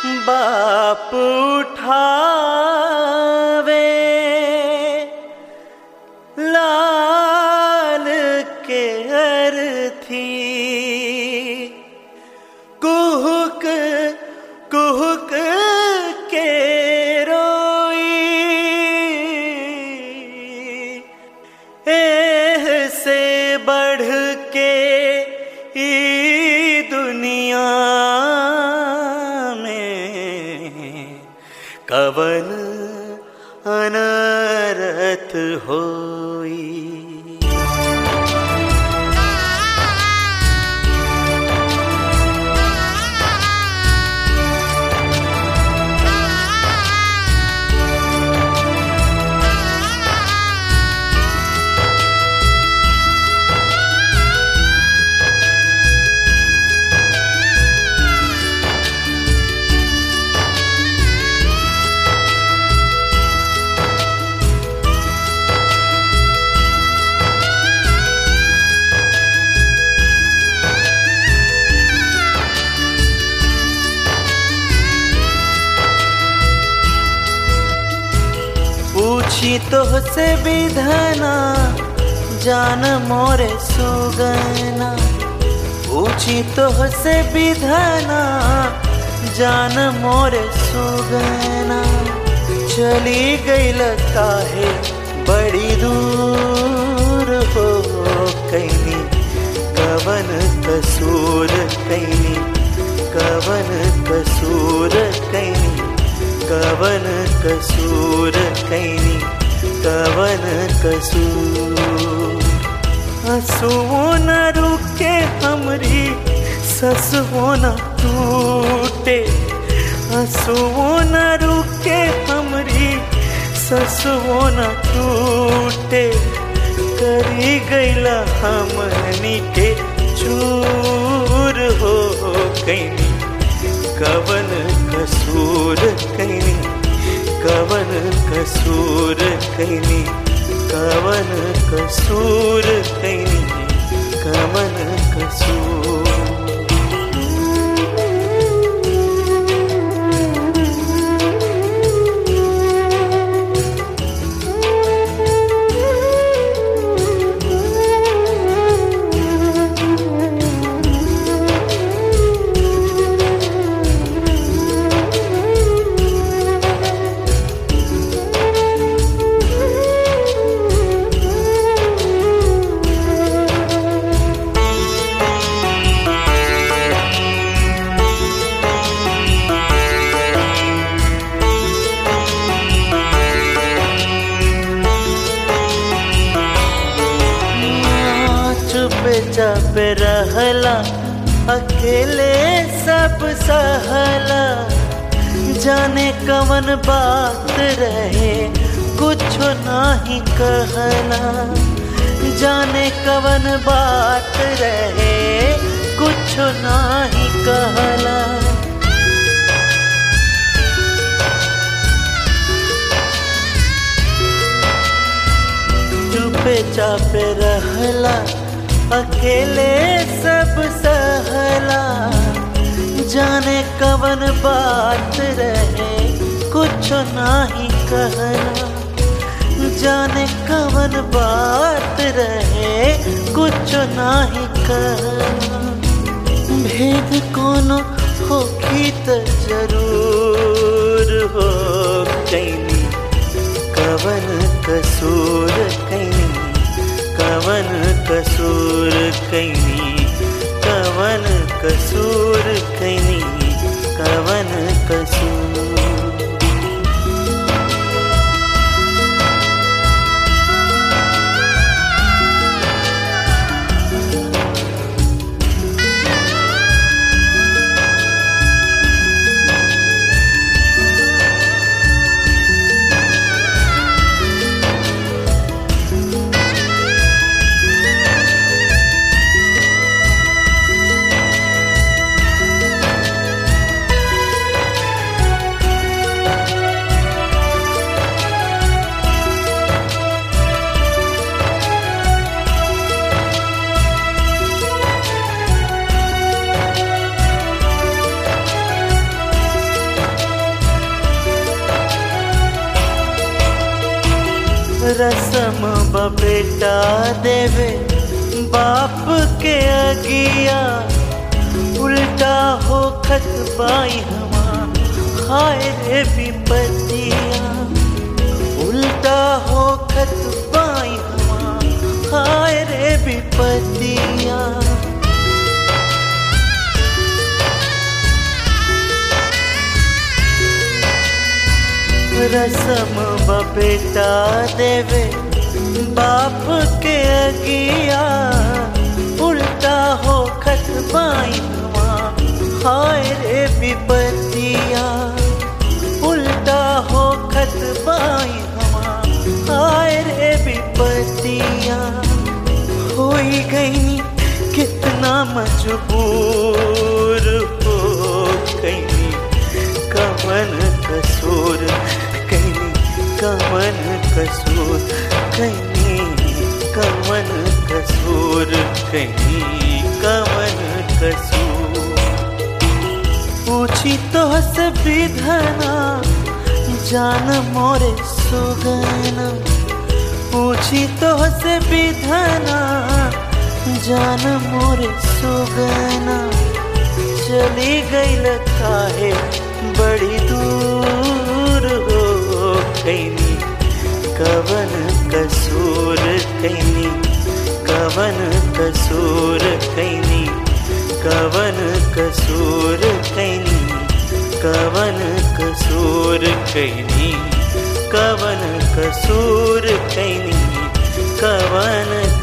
बाप उठावे लाल के अर्थी कुहुक कुहुक के रोई एह से बढ़ के ई दुनिया में कवन अनरत होई पूछी तो से विधना जान मोरे सुगना पूछी तो से विधना जान मोरे सुगना चली गईल काहे बड़ी दूर हो कैनी कवन कसूर कैनी कवन कसूर कैनी कवन कसूर कैनी कवन कसूर हंसुओ न रुके हमरी ससुओ न टूटे हंसुओ न रुके हमरी ससुओ न टूटे करी गईला हमनी के चूर हो कैनी कवन कसूर कैनी कवन कसूर कैनी कवन कसूर कैनी कवन कसूर चुपे चापे रहला अकेले सब सहला जाने कवन बात रहे कुछ नाही कहला जाने कवन बात रहे कुछ नाही कहला चुपे चापे रहला अकेले सब सहला जाने कवन बात रहे कुछ नाही कहला जाने कवन बात रहे कुछ नाही कहला भेद कोनो होखी त जरूर हो कैनी कवन कसूर कैनी कवन कसूर कैनी कवन कसूर कैनी कवन कसूर रसम बेटा देवे बाप के अगिया उल्टा हो खत बाई हमार हाय रे विपतिया उल्टा हो खत बाई हमार हाय रे विपतिया रसम बेटा देवे बाप के अगिया उल्टा हो खत बाई हाय रे विपतिया उल्टा हो खत बाई हाय रे विपतिया हो गई कितना मजबूर हो गई कमन कसूर कहीं कमन कसूर कहीं कमन कसूर कहीं कमन कसूर पूछी तो से विधना जान मोरे सुगना पूछी तो से विधना जान मोरे सुगना चली गई काहे बड़ी दूर हो कैनी कवन कसूर कैनी कवन कसूर कैनी कवन कसूर कैनी कवन कसूर कैनी कवन कसूर कैनी कवन